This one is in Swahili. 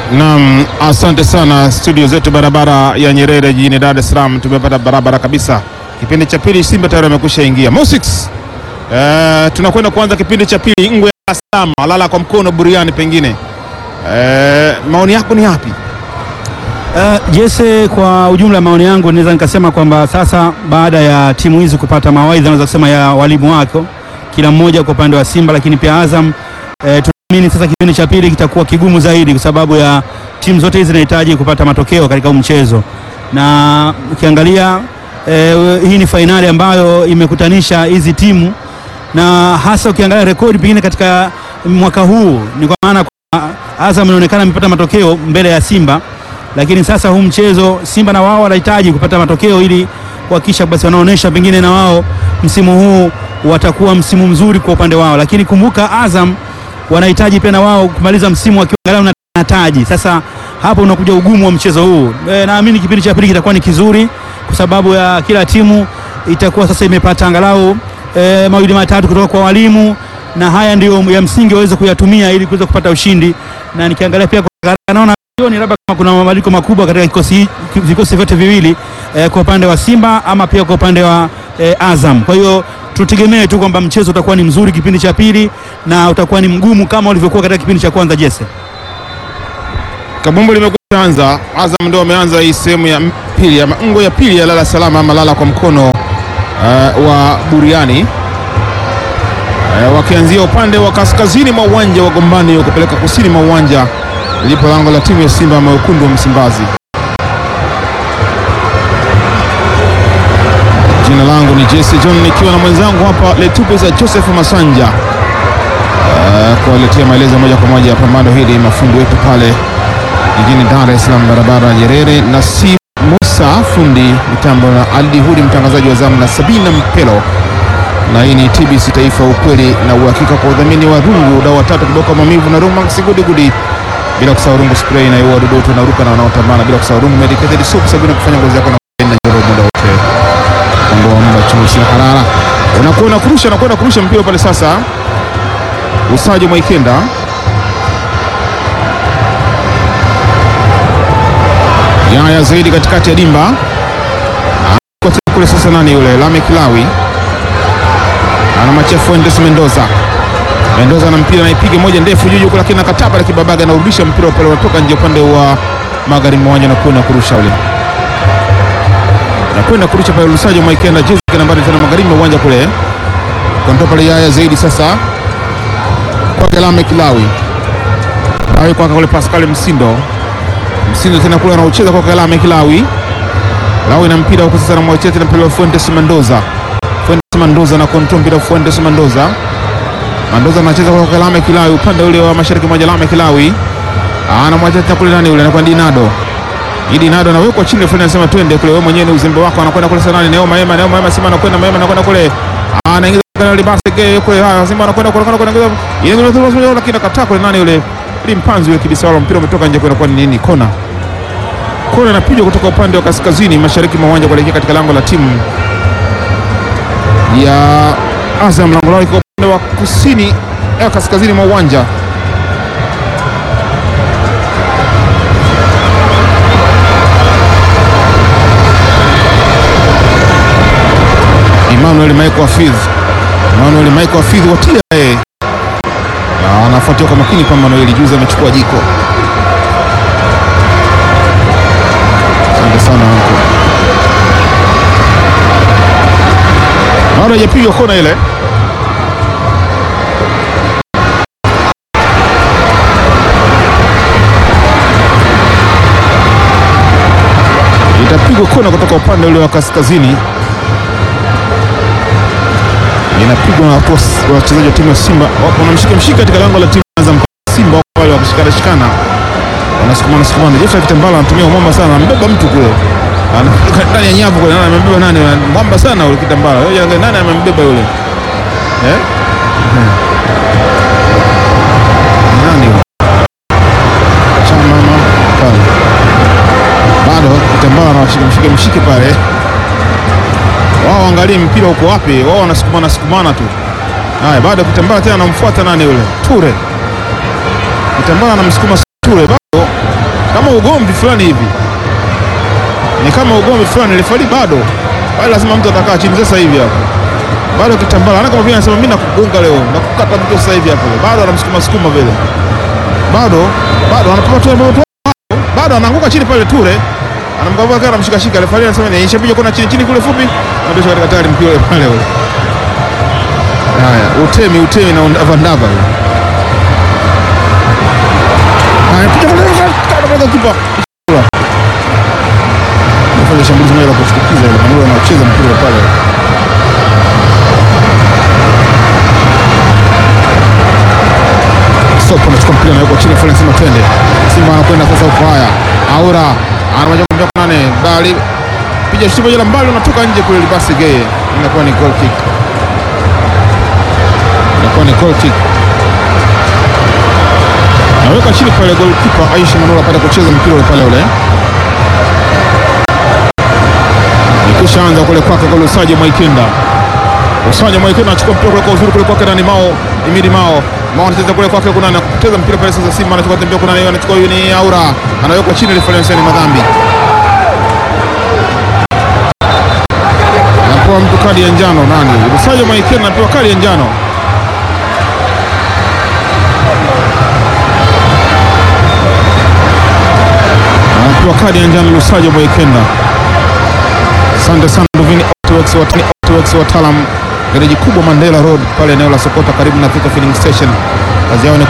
Naam, asante sana studio zetu barabara ya Nyerere jijini Dar es Salaam, tumepata barabara kabisa. Kipindi cha pili Simba tayari amekwisha ingia. Mosix. Eh, tunakwenda kuanza kipindi cha pili Ngwe ya Salama, lala kwa mkono buriani pengine. Eh, maoni yako ni yapi? Uh, Jesse, kwa ujumla maoni yangu naweza nikasema kwamba sasa baada ya timu hizi kupata mawaidha naweza kusema ya walimu wako kila mmoja kwa upande wa Simba, lakini pia Azam eh, tunaamini sasa kipindi cha pili kitakuwa kigumu zaidi kwa sababu ya timu zote hizi zinahitaji kupata matokeo katika huu mchezo, na ukiangalia eh, hii ni fainali ambayo imekutanisha hizi timu na hasa ukiangalia rekodi pengine katika mwaka huu ni kwa maana kwa Azam inaonekana imepata matokeo mbele ya Simba lakini sasa huu mchezo Simba na wao wanahitaji kupata matokeo ili kuhakikisha basi wanaonesha pengine na wao msimu huu watakuwa msimu mzuri kwa upande wao, lakini kumbuka Azam wanahitaji pia na wao kumaliza msimu wakiwa angalau na taji. Sasa hapo unakuja ugumu wa mchezo huu. E, naamini kipindi cha pili kitakuwa ni kizuri kwa sababu ya kila timu itakuwa sasa imepata angalau e, mawili matatu kutoka kwa walimu, na haya ndio ya msingi waweze kuyatumia ili kuweza kupata ushindi, na nikiangalia pia kwa naona sioni labda kama kuna mabadiliko makubwa katika kikosi vikosi vyote viwili eh, kwa upande wa Simba ama pia kwa upande wa eh, Azam. Kwa hiyo tutegemee tu kwamba mchezo utakuwa ni mzuri kipindi cha pili na utakuwa ni mgumu kama ulivyokuwa katika kipindi cha kwanza. Jesse, Kabumbu limekwisha anza. Azam ndio wameanza hii sehemu ya pili ama ngo ya pili ya lala salama ama lala kwa mkono uh, wa buriani uh, wakianzia upande wa kaskazini mwa uwanja wa Gombani kupeleka kusini mwa uwanja lipo lango la timu ya Simba ama wekundu wa Msimbazi. Jina langu ni Jesse John nikiwa na mwenzangu hapa Letupesa Joseph Masanja uh, kuwaletea maelezo moja kwa moja ya pambano hili, mafundi wetu pale jijini Dar es Salaam, barabara ya Nyerere, na si Musa fundi mitambo na Aldi Hudi mtangazaji wa zamu na Sabina Mpelo, na hii ni TBC Taifa, ukweli na uhakika, kwa udhamini wa rungu dau watatu kiboko maumivu na Rumax Gudi Gudi bila kusahau rungu spray inayoua wadudu wote wanaruka na wanaotambana, bila kusahau rungu medicated soap, sabuni kufanya ngozi yako na njoro muda wote, ondoa muda chusi harara, unakuwa unakurusha unakwenda kurusha mpira pale. Sasa Usaji Mwaikenda Yaya zaidi katikati ya dimba kule. Sasa nani yule Lame Kilawi anamachia Fuentes Mendoza Mendoza na mpira naipiga moja ndefu juu huko, lakini nakataba la kibabaga anarudisha mpira pale, unatoka nje upande wa magharibi mwa uwanja na kwenda kurusha ule na kwenda kurusha pale Lusajo Maikenda jezi nambari tena magharibi mwa uwanja kule kwa pale Yaya zaidi sasa kwa Kelame Kilawi Kilawi kwa kule Pascal Msindo Msindo tena kule anaucheza kwa Kelame Kilawi Kilawi na mpira huko sasa, anamwachia tena pale Fuentes Mendoza Fuentes Mendoza na kontrol mpira Fuentes Mendoza Mandoza anacheza kwa Kalame Kilawi upande ule wa mashariki mwa Jalame Kilawi. Anamwacha tena kule nani ule anakuwa Dinado. Hii Dinado anawekwa chini fulani anasema twende kule wewe mwenyewe ni uzembe wako anakwenda kule sana Neo Maema Neo Maema Simba anakwenda Maema anakwenda kule. Anaingiza kana libase ke kule haya Simba anakwenda kule kwenda kule. Ile ndio ndio ndio lakini kataa kule nani ule. Ili mpanzi yule kibisa wala mpira umetoka nje kwenda kwa nini kona. Kona inapigwa kutoka upande wa kaskazini mashariki mwa uwanja kuelekea katika lango la timu ya Azam lango lao liko upande wa kusini ya kaskazini mwa uwanja. Emmanuel Michael Hafidh, Emmanuel Michael Hafidh watia eh, na anafuatia kwa makini pambano hili. Juzi amechukua jiko. Asante sana anko. Bado hajapigwa kona ile. Itapigwa kona kutoka upande ule wa kaskazini, inapigwa na watu wa- wachezaji wa timu ya Simba wapo wanamshika mshika katika lango la timu ya Azam. Simba wako pale wakishikana shikana, wanasukumana sukumana. Jeffrey Kitambala anatumia mwamba sana, anambeba mtu kule Anafika ndani ya nyavu kule, nani amembeba nani? Mwamba sana ule Kitambala, Yeye angalia nani amembeba yule eh? Nani yule? Chama mama pale bado Kitambala anawashika mshike mshike pale wao angalie mpira uko wapi, wao wanasukumana sukumana tu. Haya, bado Kitambala tena anamfuata nani yule Ture. Kitambala anamsukuma Ture, bado kama ugomvi fulani hivi, ni kama ugomvi fulani. Refari bado bado, lazima mtu atakaa chini sasa hivi hapo, bado kitambala ana kama vile anasema mimi nakugonga leo, nakukata mtu sasa hivi hapo, bado anamsukuma sukuma vile, bado bado anapata tu moto, bado anaanguka chini pale Ture anamkabua kana anamshika shika, refari anasema ni ishapiga kona chini chini kule fupi, ndio katika tayari mpira ule pale ule. Haya, utemi utemi na vandava haya, piga kule kule kipa nafanya shambulizi moja la kushtukiza ile Manula anacheza mpira pale. Stop anachukua mpira na yuko chini fulani, sema twende. Simba anakwenda sasa huko. Haya, Aura anawaja kumbia kwa nane, bali piga shuti moja la mbali, unatoka nje kule, libasi geye, inakuwa ni goal kick, inakuwa ni goal kick. Naweka chini pale goalkeeper Aisha Manula apata kucheza mpira ule pale ule kisha anza kule kwake kwa Lusajo Mwaikenda. Lusajo Mwaikenda anachukua mpira kule kwa uzuri kule kwake nani Mao, Imidi Mao. Mao anacheza kule kwake kuna anapoteza mpira pale sasa Simba anachukua tembea kuna yeye anachukua huyu ni Aura. Anawekwa chini reference ni madhambi. Anapewa mtu kadi ya njano nani? Lusajo Mwaikenda anapewa kadi ya njano. Anapewa kadi ya njano Lusajo Mwaikenda. Asante sana Duvini Autoworks, watani Autoworks wataalam gereji kubwa Mandela Road pale eneo la Sokota karibu na Thika Filling Station. Kazi yao ni